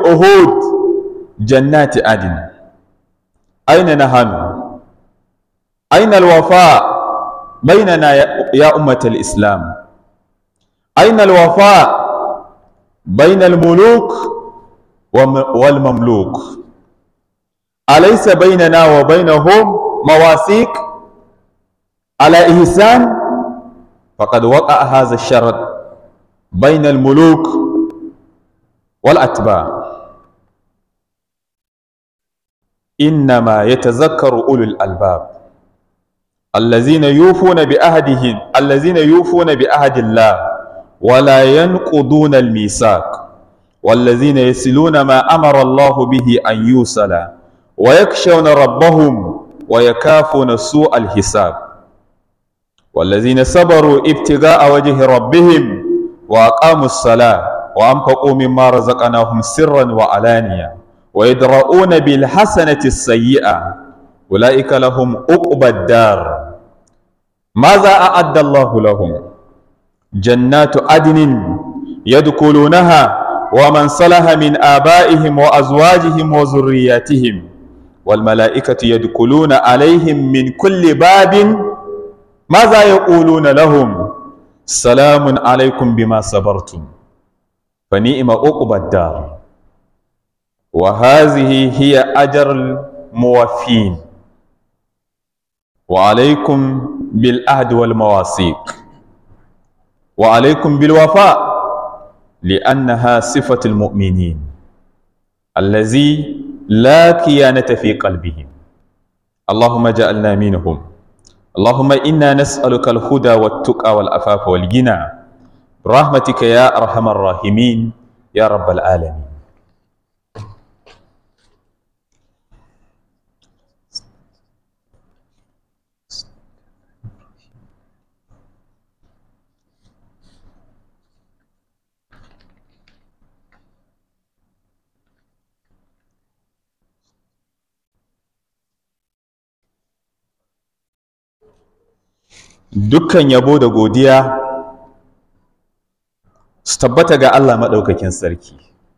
العهود جنات عدن أين نحن أين الوفاء بيننا يا أمة الإسلام أين الوفاء بين الملوك والمملوك أليس بيننا وبينهم مواثيق على إحسان فقد وقع هذا الشرط بين الملوك والأتباع إنما يتذكر أولو الألباب الذين يوفون بعهدهم الذين يوفون بعهد الله ولا ينقضون الميثاق والذين يصلون ما أمر الله به أن يوصل ويخشون ربهم ويكافون سوء الحساب والذين صبروا ابتغاء وجه ربهم وأقاموا الصلاة وأنفقوا مما رزقناهم سرا وعلانية ويدرؤون بالحسنة السيئة أولئك لهم عقبى الدار ماذا أعد الله لهم جنات عدن يدخلونها ومن صلح من آبائهم وأزواجهم وذرياتهم والملائكة يدخلون عليهم من كل باب ماذا يقولون لهم سلام عليكم بما صبرتم فنئم عقبى الدار وهذه هي أجر الموفين وعليكم بالعهد والمواثيق وعليكم بالوفاء لأنها صفة المؤمنين الذي لا كيانة في قلبهم اللهم اجعلنا منهم اللهم إنا نسألك الهدى والتقى والعفاف والغنى برحمتك يا أرحم الراحمين يا رب العالمين dukkan yabo da godiya su tabbata ga Allah maɗaukakin sarki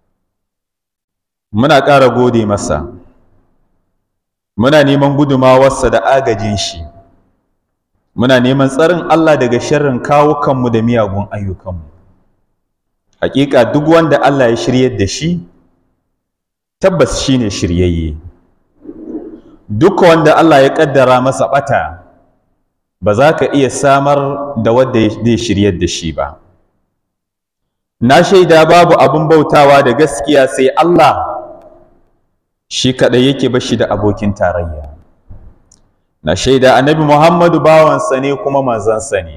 muna ƙara gode masa muna neman gudumawarsa da agajin shi muna neman tsarin Allah daga sharrin kawukanmu da miyagun ayyukanmu hakika duk wanda Allah ya shiryar da shi tabbas shine shiryayye duk wanda Allah ya ƙaddara masa ɓata ba za ka iya samar da wadda zai shiryar da shi ba na shaida babu abin bautawa da gaskiya sai Allah shi kaɗai yake bashi da abokin tarayya na shaida annabi Muhammadu bawansa ne kuma manzansa ne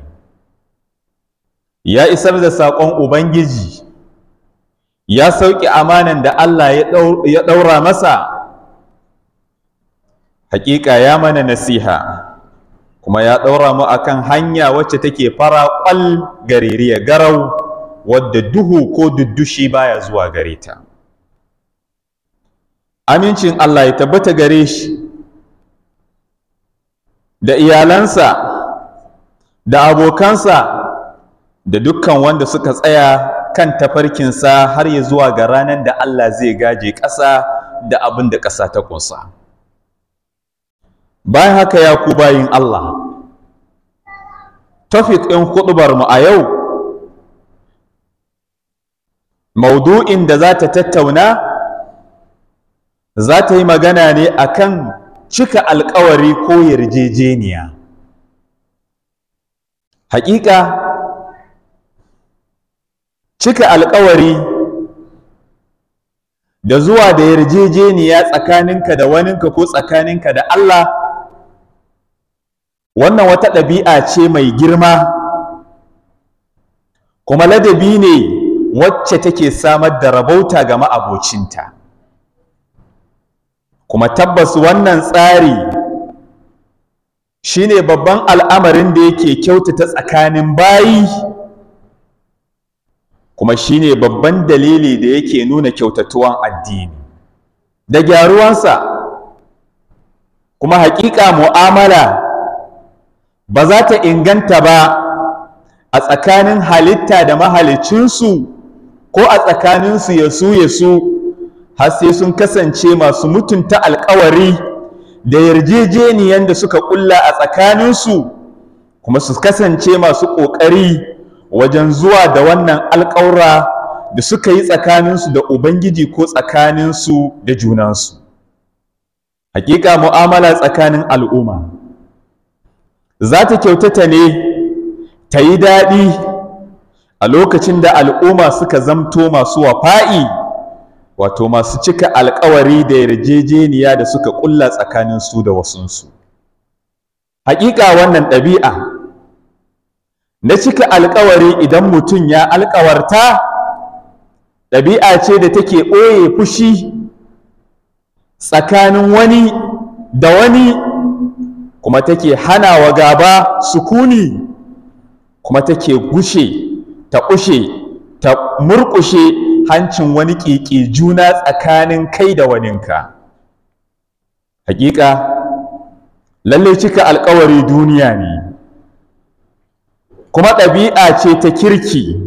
ya isar da saƙon Ubangiji ya sauƙi amanan da Allah ya ɗaura masa haƙiƙa ya mana nasiha kuma ya ɗaura mu akan hanya wacce take fara ƙwal gaririya garau wadda duhu ko duddushi baya zuwa gare ta amincin Allah ya tabbata gare shi da iyalansa da abokansa da dukkan wanda suka tsaya kan tafarkinsa har ya zuwa ga ranar da Allah zai gaje ƙasa da abin da ƙasa ta ƙunsa. bayan haka ya ku bayin Allah tafik ɗin mu a yau maudu'in da za ta tattauna za ta yi magana ne akan cika alkawari ko yarjejeniya haƙiƙa cika alkawari da zuwa da yarjejeniya tsakaninka da waninka ko tsakaninka da Allah wannan wata ɗabi'a ce mai girma kuma ladabi ne wacce take samar da rabauta ga ma'abocinta kuma tabbas wannan tsari shine babban al'amarin da yake kyautata tsakanin bayi kuma shine babban dalili da yake nuna kyautatuwan addini da gyaruwansa kuma haƙiƙa mu'amala ba za ta inganta ba a tsakanin halitta da mahalicinsu ko a tsakaninsu ya su ya su har sai sun kasance masu mutunta alkawari da yarjejeniyan da suka kulla a tsakaninsu kuma su kasance masu ƙoƙari wajen zuwa da wannan alƙawura da suka yi tsakaninsu da Ubangiji ko tsakaninsu da junansu. Hakika mu'amala tsakanin al'umma za ta kyautata ne ta yi daɗi a lokacin da al'umma suka zamto masu wafa'i wato masu cika alkawari da yarjejeniya da suka ƙulla tsakaninsu da wasunsu. Hakika wannan ɗabi'a na cika alkawari idan mutum ya alkawarta ɗabi'a ce da take ɓoye fushi tsakanin wani da wani kuma take hana wa gaba sukuni kuma take gushe ta ƙushe ta murƙushe hancin wani ƙiƙi juna tsakanin kai da waninka hakika lalle cika alkawari duniya ne kuma ɗabi'a ce ta kirki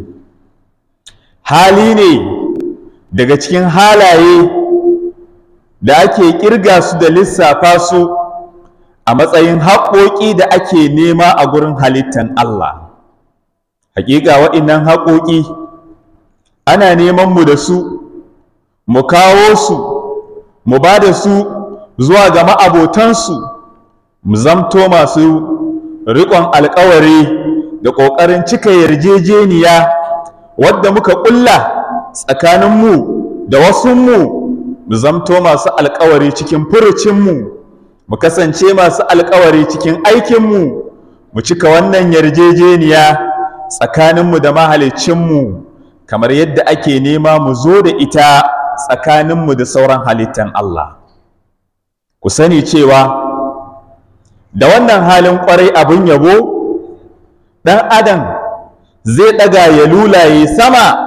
hali ne daga cikin halaye da ake ƙirga su da lissafa su a matsayin haƙoƙi da ake nema a gurin halittan Allah hakika waɗannan haƙoƙi ana neman mu da su mu kawo su mu ba da su zuwa ga ma'abotansu mu zamto masu riƙon alƙawari da ƙoƙarin cika yarjejeniya wadda muka ƙulla tsakaninmu da wasunmu mu zamto masu alƙawari cikin furucinmu mu kasance masu alƙawari cikin aikinmu mu cika wannan yarjejeniya tsakaninmu da mahaliccinmu kamar yadda ake nema mu zo da ita tsakaninmu da sauran halittan Allah ku sani cewa da wannan halin ƙwarai abin yabo ɗan adam zai ɗaga ya lulaye sama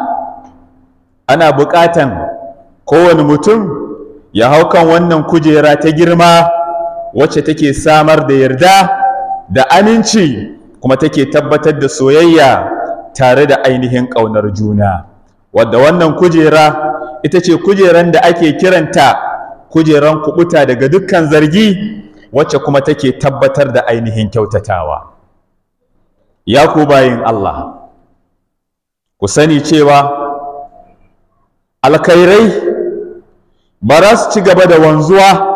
ana buƙatan kowane mutum ya hau kan wannan kujera ta girma wacce take samar da yarda da aminci kuma take tabbatar da soyayya tare da ainihin ƙaunar juna wadda wannan kujera ita ce kujeran da ake kiranta kujeran kubuta daga dukkan zargi wacce kuma take tabbatar da ainihin kyautatawa ya ku bayin Allah ku sani cewa alkhairai ba za su ci gaba da wanzuwa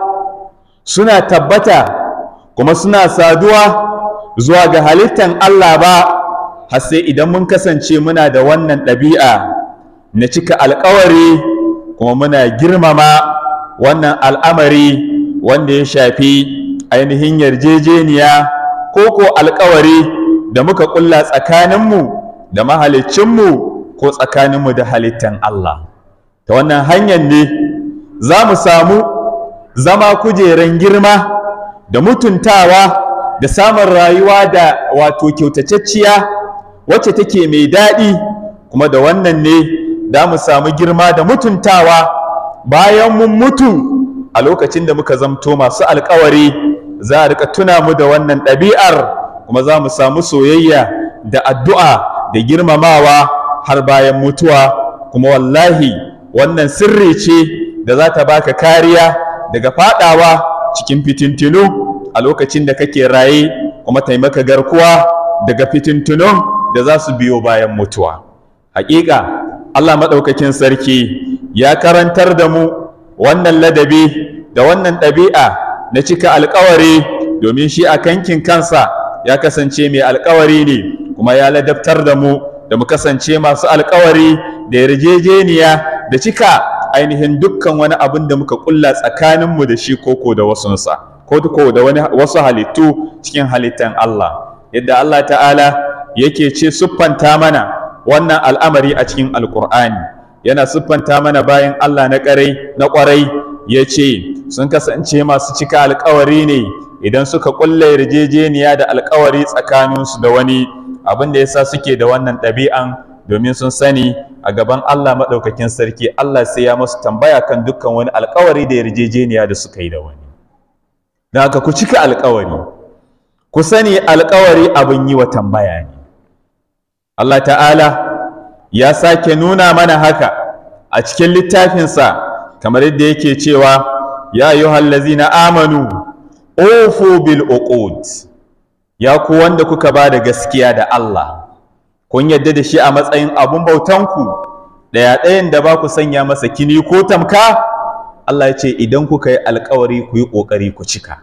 suna tabbata kuma suna saduwa zuwa ga halittan Allah ba har sai idan mun kasance muna da wannan ɗabi'a na cika alkawari kuma muna girmama wannan al'amari wanda ya shafi ainihin yarjejeniya ko ko alkawari da muka ƙulla tsakaninmu da mahaliccinmu ko tsakaninmu da halittan Allah ta wannan hanyar ne za mu samu zama kujeran girma da mutuntawa da samun rayuwa da wato kyautatacciya wacce take mai daɗi kuma da wannan ne da mu samu girma da mutuntawa bayan mun mutu a lokacin da muka zamto masu alkawari za a rika tuna mu da wannan ɗabi'ar kuma za mu samu soyayya da addu'a da girmamawa har bayan mutuwa kuma wallahi wannan sirri ce da za ta baka kariya daga fadawa cikin fitintinu a lokacin da kake raye kuma taimaka garkuwa daga fitintunun da za su biyo bayan mutuwa haƙiƙa Allah maɗaukakin sarki ya karantar da mu wannan ladabi da wannan ɗabi'a na cika alkawari domin shi a kankin kansa ya kasance mai alkawari ne kuma ya ladabtar da mu da mu kasance masu alkawari da yarjejeniya da cika ainihin dukkan wani abin da muka kulla tsakaninmu da shi koko da wasunsa ko ko da wani wasu halittu cikin halittan Allah yadda Allah ta'ala yake ce siffanta mana wannan al'amari a cikin alkur'ani yana siffanta mana bayan Allah na ƙarai na ƙwarai ya ce sun kasance masu cika alkawari ne idan suka kulla yarjejeniya da alkawari tsakaninsu da wani abin da yasa suke da wannan ɗabi'an domin sun sani a gaban Allah maɗaukakin sarki Allah sai ya masu tambaya kan dukkan wani alkawari da yarjejeniya da suka yi da wani don haka ku cika alkawari ku sani alkawari abin yi wa tambaya ne Allah ta'ala ya sake nuna mana haka a cikin littafinsa kamar yadda yake cewa ya ayyuhal ladzina amanu ufu bil uqud ya ku wanda kuka ba da gaskiya da Allah kun yadda da shi a matsayin abun bautanku ɗaya ɗayan da ba ku sanya masa kini ko tamka Allah ya ce idan kuka yi alkawari ku yi ƙoƙari ku cika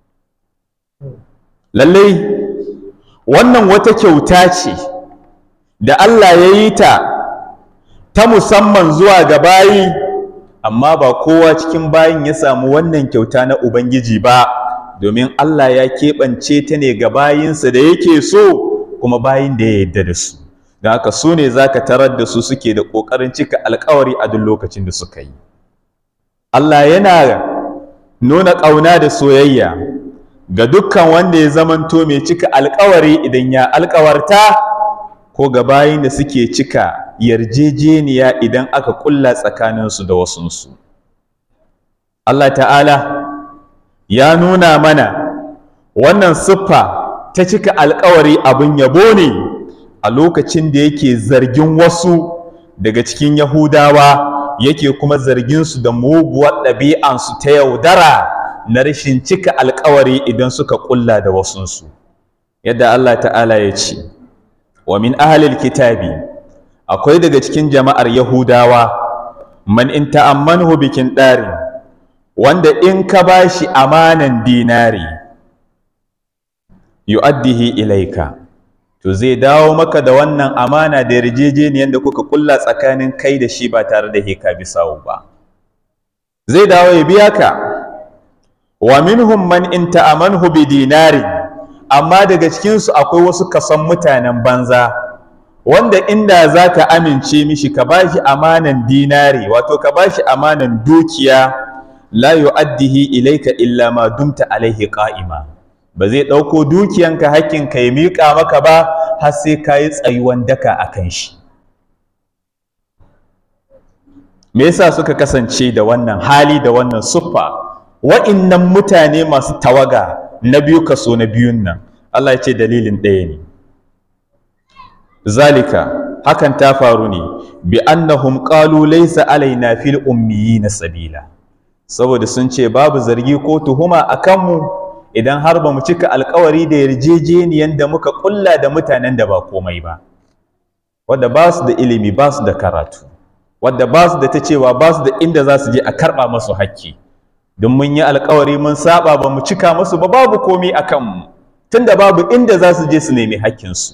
lallai wannan wata kyauta ce da Allah ya yi ta ta musamman zuwa ga bayi amma ba kowa cikin bayin ya samu wannan kyauta na Ubangiji ba domin Allah ya keɓance ta ne ga bayinsa da yake so kuma bayin da ya yarda da su don haka su ne za ka tarar da su suke da ƙoƙarin cika alkawari a duk lokacin da suka yi Allah yana nuna ƙauna da soyayya ga dukkan wanda ya zamanto mai cika alkawari idan ya alkawarta ko ga bayin da suke cika yarjejeniya idan aka kulla tsakaninsu da wasunsu Allah ta'ala ya nuna mana wannan siffa ta cika alkawari abin yabo ne a lokacin da yake zargin wasu daga cikin yahudawa yake kuma zargin su da muguwar ɗabi'ansu ta yaudara na rashin cika alkawari idan suka kulla da wasunsu yadda Allah ta'ala ya ce wa min ahlil kitabi akwai daga cikin jama'ar yahudawa man in ta'ammanhu bikin ɗari wanda in ka bashi amanan dinari yu'addihi ilaika to zai dawo maka da wannan amana da yarjejeniyar da kuka kulla tsakanin kai da shi ba tare da heka bisawu ba zai dawo ya biya ka wa minhum man in ta'amanhu bi dinari amma daga cikin su akwai wasu kasan mutanen banza wanda inda zaka amince mishi ka bashi amanan dinari wato ka bashi amanan dukiya la yu'addihi ilaika illa ma dumta alaihi qa'ima ba zai ɗauko dukiyanka hakkinka ya miƙa maka ba har sai ka yi tsayuwan daka a kan shi me yasa suka kasance da wannan hali da wannan suffa wa'innan mutane masu tawaga na biyu kaso na biyun nan Allah ya ce dalilin ɗaya ne zalika hakan ta faru ne bi annahum qalu laysa alaina fil ummiyina sabila saboda sun ce babu zargi ko tuhuma a kanmu idan har ba mu cika alkawari da yarjejeniyan da muka kulla da mutanen da ba komai ba wadda ba su da ilimi ba su da karatu wadda ba su da ta cewa ba su da inda za su je a karɓa masu hakki don mun yi alkawari mun saba ba mu cika musu ba babu komai a kanmu tunda babu inda za su je su nemi hakkinsu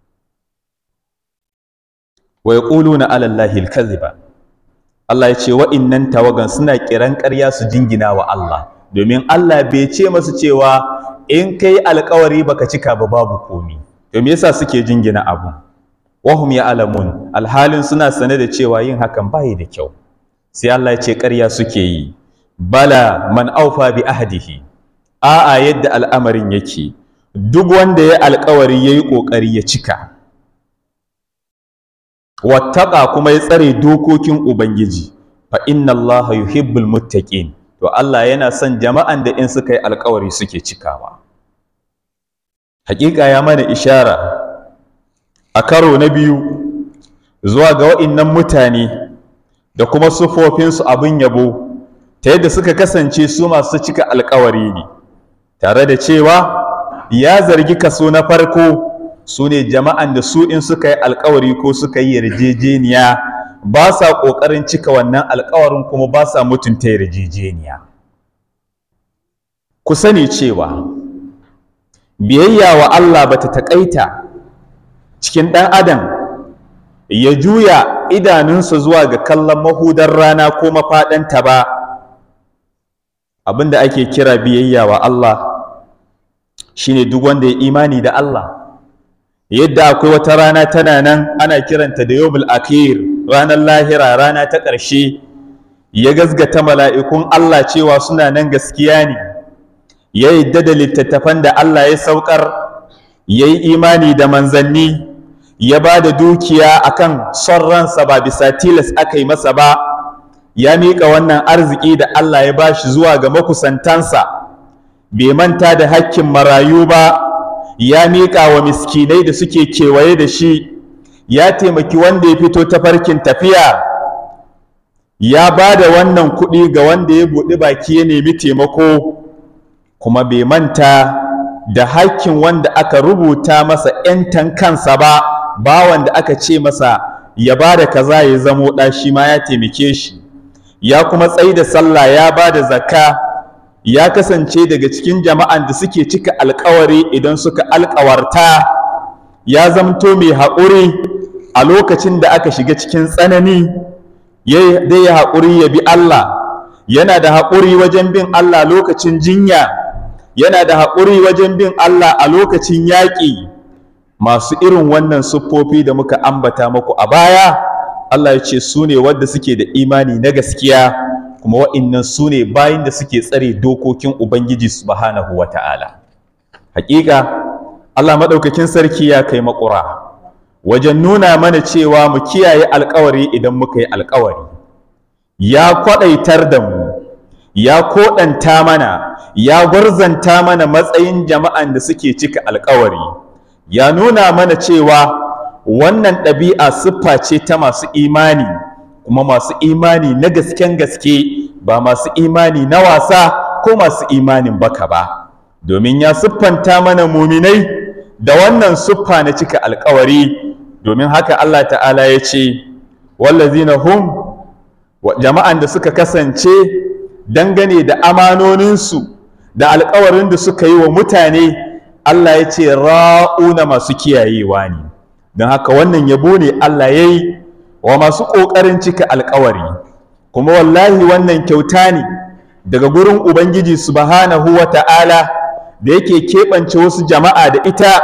wa yaquluna ala allahi alkaziba Allah ya ce wa'innan tawagan suna kiran ƙarya su jingina wa Allah domin Allah bai ce masu cewa in kai alkawari baka cika ba babu komi to me yasa suke jingina abu wahum ya alamun alhalin suna sane da cewa yin hakan bai da kyau sai Allah ya ce ƙarya suke yi bala man aufa bi ahdihi a'a yadda al'amarin yake duk wanda ya alkawari yayi kokari ya cika wattaqa kuma ya tsare dokokin ubangiji fa inna allaha yuhibbul muttaqin to Allah yana son jama'an da in suka yi alkawari suke cikawa hakika ya mana ishara a karo na biyu zuwa ga wa'innan mutane da kuma sufofinsu abin yabo ta yadda suka kasance su masu cika alkawari ne tare da cewa ya zargi kaso na farko su ne jama'an da su in suka yi alkawari ko suka yi yarjejeniya ba sa ƙoƙarin cika wannan alkawarin kuma ba sa mutunta yarjejeniya ku sani cewa biyayya wa Allah ba ta taƙaita cikin ɗan adam ya juya idanunsa zuwa ga kallon mahudar rana ko mafaɗanta ba abinda ake kira biyayya wa Allah shine duk wanda ya imani da Allah yadda akwai wata rana tana nan ana kiranta da yawmul akhir ranar lahira rana ta ƙarshe ya gazgata mala'ikun Allah cewa suna nan gaskiya ne ya yadda da littattafan da Allah ya saukar ya yi imani da manzanni ya ba da dukiya akan son ransa ba bisa tilas aka yi masa ba ya miƙa wannan arziki da Allah ya bashi zuwa ga makusantansa bai manta da hakkin marayu ba ya miƙa wa miskinai da suke kewaye da shi ya taimaki wanda ya fito ta farkin tafiya ya ba da wannan kuɗi ga wanda ya buɗi baki ya nemi taimako kuma bai manta da hakkin wanda aka rubuta masa ‘yantan kansa ba ba wanda aka ce masa ya ba da kaza ya zamo ɗa shi ma ya taimake shi ya kuma tsayi da sallah ya ba da zakka ya kasance daga cikin jama'an da suke cika alkawari idan suka alkawarta ya zamto mai haƙuri a lokacin da aka shiga cikin tsanani dai ya haƙuri ya bi Allah yana da haƙuri wajen bin Allah lokacin jinya yana da haƙuri wajen bin Allah a lokacin yaƙi masu irin wannan siffofi da muka ambata muku a baya Allah ya ce su ne wadda suke da imani na gaskiya kuma wa'innan su ne bayan da suke tsare dokokin Ubangiji subhanahu wa ta'ala haƙiƙa Allah maɗaukakin sarki ya kai maƙura wajen nuna mana cewa mu kiyaye alƙawari idan muka yi alƙawari ya kwaɗaitar da mu ya koɗanta mana ya gwarzanta mana matsayin jama'an da suke cika alƙawari ya nuna mana cewa wannan ɗabi'a siffa ce ta masu imani kuma masu imani na gasken gaske ba masu imani na wasa ko masu imanin baka ba domin ya siffanta mana muminai da wannan siffa na cika alkawari domin haka Allah ta'ala ya ce wallazina hum jama'an da suka kasance dangane da amanoninsu da alkawarin da suka yi wa mutane Allah ya ce ra'una masu kiyayewa ne don haka wannan yabo ne Allah ya yi wa masu ƙoƙarin cika alkawari kuma wallahi wannan kyauta ne daga gurin Ubangiji subhanahu wa ta'ala da yake keɓance wasu jama'a da ita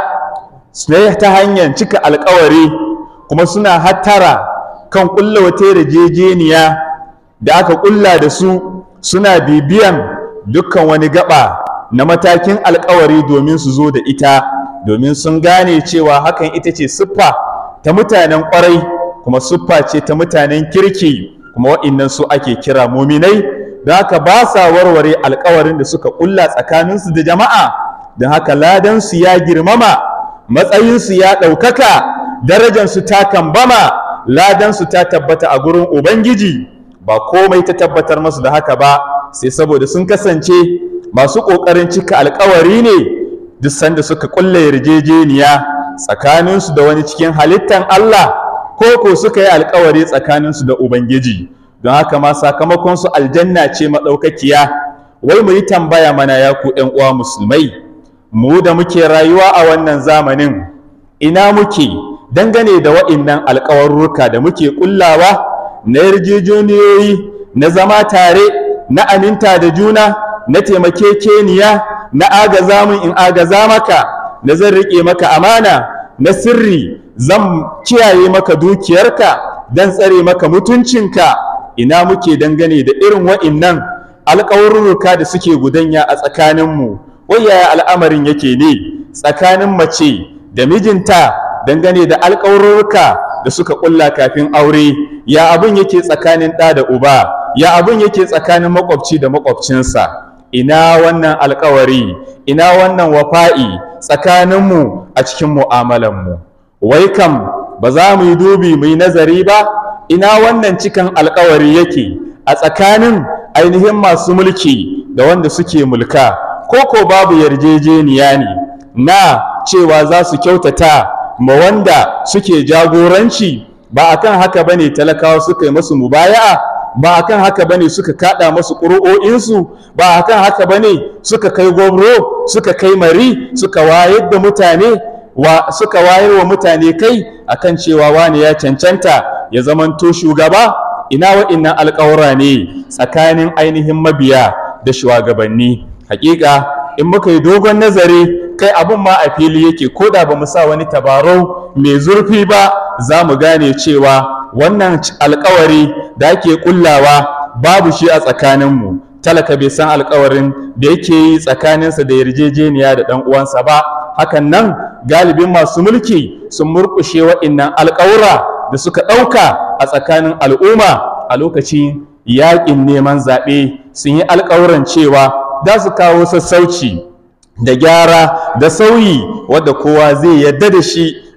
ta hanyar cika alkawari kuma suna hattara kan ƙulla wata yarjejeniya da aka ƙulla da su suna bibiyan dukkan wani gaba na matakin alkawari domin su zo da ita domin sun gane cewa hakan ita ce siffa ta mutanen ƙwarai kuma siffa ce ta mutanen kirki kuma wa'innan su ake kira muminai don haka ba sa warware alkawarin da suka ƙulla tsakaninsu da jama'a don haka ladansu ya girmama matsayinsu ya ɗaukaka darajansu ta kambama ladansu ta tabbata a gurin ubangiji ba komai ta tabbatar masu da haka ba sai saboda sun kasance masu ƙoƙarin cika alkawari ne duk sanda suka ƙulla yarjejeniya tsakaninsu da wani cikin halittan Allah ko ko suka yi alkawari tsakaninsu da Ubangiji don haka ma sakamakonsu aljanna ce maɗaukakiya wai mu yi tambaya mana ya ku ‘yan uwa musulmai mu da muke rayuwa a wannan zamanin ina muke dangane da wa'innan alkawarruka da muke ƙullawa na yarjejeniyoyi na zama tare na aminta da juna na taimakekeniya na agaza min in agaza maka na zan riƙe maka amana na sirri zan kiyaye maka dukiyarka dan tsare maka mutuncinka ina muke dangane da irin wa'innan alƙawarurruka da suke gudanya a tsakaninmu wai yaya al'amarin yake ne tsakanin mace da mijinta dangane da alƙawarurruka da suka ƙulla kafin aure ya abin yake tsakanin ɗa da uba ya abin yake tsakanin makwabci da makwabcinsa ina wannan alƙawari ina wannan wafa'i tsakaninmu a cikin mu'amalanmu wai kam ba za mu yi dubi mu yi nazari ba ina wannan cikan alkawari yake a tsakanin ainihin masu mulki da wanda suke mulka ko ko babu yarjejeniya ne na cewa za su kyautata ma wanda suke jagoranci ba akan haka bane talakawa suka yi masu mubaya'a ba akan haka bane suka kada masu ƙuri'o'insu ba akan haka bane suka kai gwamro suka kai mari suka wayar da mutane wa suka wayar wa mutane kai akan cewa wani ya cancanta ya zamanto shugaba ina wa'innan alƙawura ne tsakanin ainihin mabiya da shugabanni hakika in muka yi dogon nazari kai abun ma a fili yake ko da ba mu sa wani tabarau mai zurfi ba za mu gane cewa wannan alkawari da ake kullawa babu shi a tsakaninmu talaka bai san alkawarin da yake yi tsakaninsa da yarjejeniya da ɗan uwansa ba hakan nan galibin masu mulki sun murƙushe wa'innan alƙawura da suka ɗauka a tsakanin al'umma a lokacin yaƙin neman zaɓe sun yi alƙawuran cewa za su kawo sassauci da gyara da sauyi wadda kowa zai yadda da shi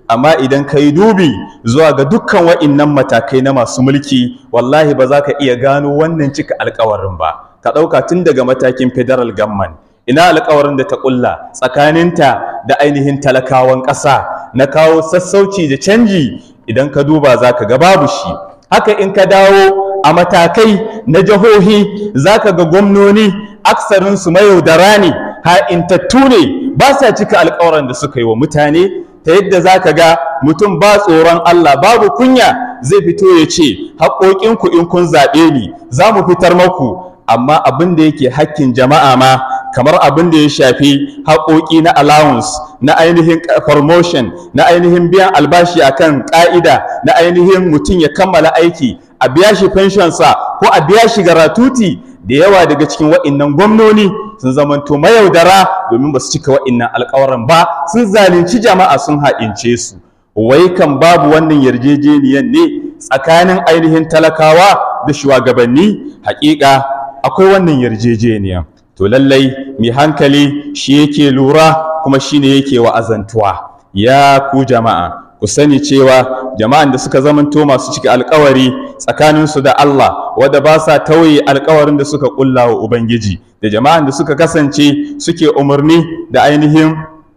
amma idan ka yi dubi zuwa ga dukkan wa'innan matakai na masu mulki wallahi ba za ka iya gano wannan cika alkawarin ba ka ɗauka tun daga matakin federal government ina alkawarin da ta ƙulla tsakaninta da ainihin talakawan ƙasa na kawo sassauci da canji idan ka duba za ka ga babu shi haka in ka dawo a matakai na jihohi za ka ga gwamnoni aksarinsu mayaudara ne ha'intattu ne ba sa cika alkawarin da suka yi wa mutane ta yadda za ka ga mutum ba tsoron Allah babu kunya zai fito ya ce haƙoƙinku in kun zaɓe ni za mu fitar maku amma abin da yake hakkin jama'a ma kamar abin da ya shafi haƙoƙi na allowance na ainihin promotion na ainihin biyan albashi akan ƙa'ida na ainihin mutum ya kammala aiki a biya shi pensionsa ko a biya shi garatuti da yawa daga cikin wa'innan gwamnoni sun zamanto mayaudara domin ba su cika wa'innan alƙawaran ba sun zalunci jama'a sun haɗince su wai kan babu wannan yarjejeniyan ne tsakanin ainihin talakawa da shugabanni haƙiƙa akwai wannan yarjejeniya to lallai mai hankali shi yake lura kuma shine yake wa'azantuwa ya ku jama'a ku sani cewa jama'an da suka zamanto masu cika alkawari tsakaninsu da Allah wadda ba sa tauye alkawarin da suka kulla wa Ubangiji da jama'an da suka kasance suke umarni da ainihin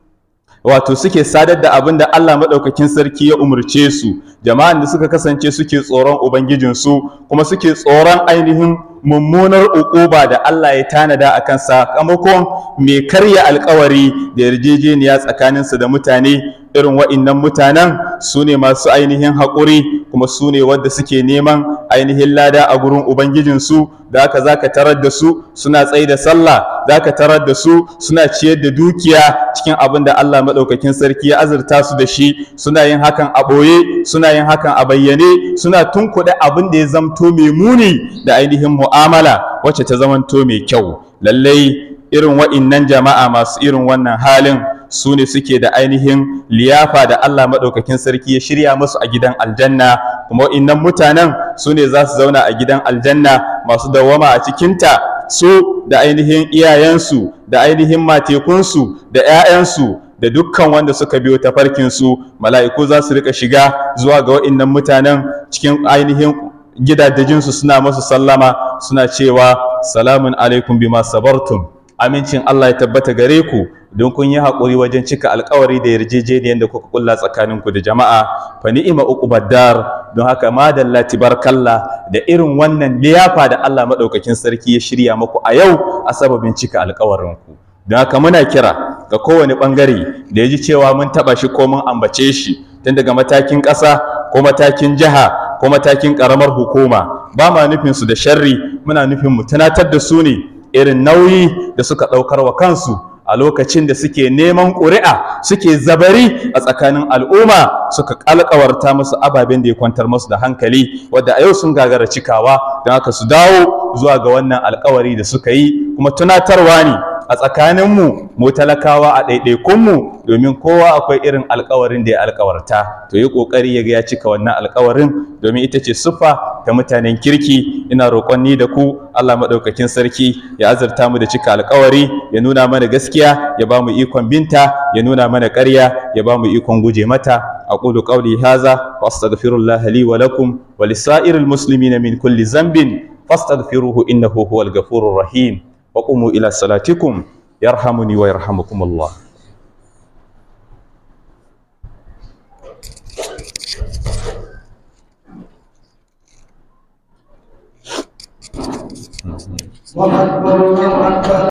wato suke sadar da abin da Allah maɗaukakin sarki ya umarce su jama'an da suka kasance suke tsoron Ubangijinsu kuma suke tsoron ainihin mummunar uquba da Allah ya tanada akan sakamakon mai karya alkawari da yarjejeniya tsakaninsu da mutane irin wa'innan mutanen su ne masu ainihin haƙuri kuma su ne wadda suke neman ainihin lada a gurin ubangijinsu da haka za ka tarar da su suna tsaye da sallah za ka tarar da su suna ciyar da dukiya cikin abin da Allah maɗaukakin sarki ya azurta su da shi suna yin hakan a ɓoye suna yin hakan a bayyane suna tunkuɗe abin da ya zamto mai muni da ainihin mu'amala wacce ta zamanto mai kyau lallai irin wa'innan jama'a masu irin wannan halin su ne suke da ainihin liyafa da Allah maɗaukakin sarki ya shirya musu a gidan aljanna kuma wa'innan mutanen su ne za su zauna a gidan aljanna masu dawwama a cikinta su da ainihin iyayensu da ainihin matekunsu da 'ya'yansu da dukkan wanda suka biyo tafarkinsu mala'iku za su rika shiga zuwa ga wa'innan mutanen cikin ainihin gidajensu suna masu sallama suna cewa salamun alaikum bima sabartum amincin Allah ya tabbata gare ku don kun yi haƙuri wajen cika alƙawari da yarjejeniyar da kuka kulla tsakaninku da jama'a fa ni'ima uqubadar don haka madalla tibarkalla da irin wannan liyafa da Allah madaukakin sarki ya shirya muku a yau a sababin cika alƙawarin ku don haka muna kira ga kowane bangare da ya ji cewa mun taɓa shi ko mun ambace shi tun daga matakin ƙasa ko matakin jiha ko matakin ƙaramar hukuma ba ma nufin su da sharri muna nufin mu tunatar da su ne irin nauyi da suka ɗaukar wa kansu a lokacin da suke neman ƙuri'a suke zabari a tsakanin al'umma suka ƙalƙawarta musu ababen da ya kwantar musu da hankali wadda a yau sun gagara cikawa don haka su dawo zuwa ga wannan alƙawari da suka yi kuma tunatarwa ne a tsakaninmu mu talakawa a ɗaiɗaikunmu domin kowa akwai irin alkawarin da ya alkawarta to yi ƙoƙari ya ga ya cika wannan alkawarin domin ita ce siffa ta mutanen kirki ina roƙon ni da ku Allah maɗaukakin sarki ya azurta mu da cika alkawari ya nuna mana gaskiya ya ba mu ikon binta ya nuna mana ƙarya ya ba mu ikon guje mata أقول قولي هذا وأستغفر الله لي ولكم ولسائر المسلمين من كل ذنب فاستغفروه إنه هو الغفور الرحيم وقوموا إلى صلاتكم يرحمني ويرحمكم الله الله أكبر الله أكبر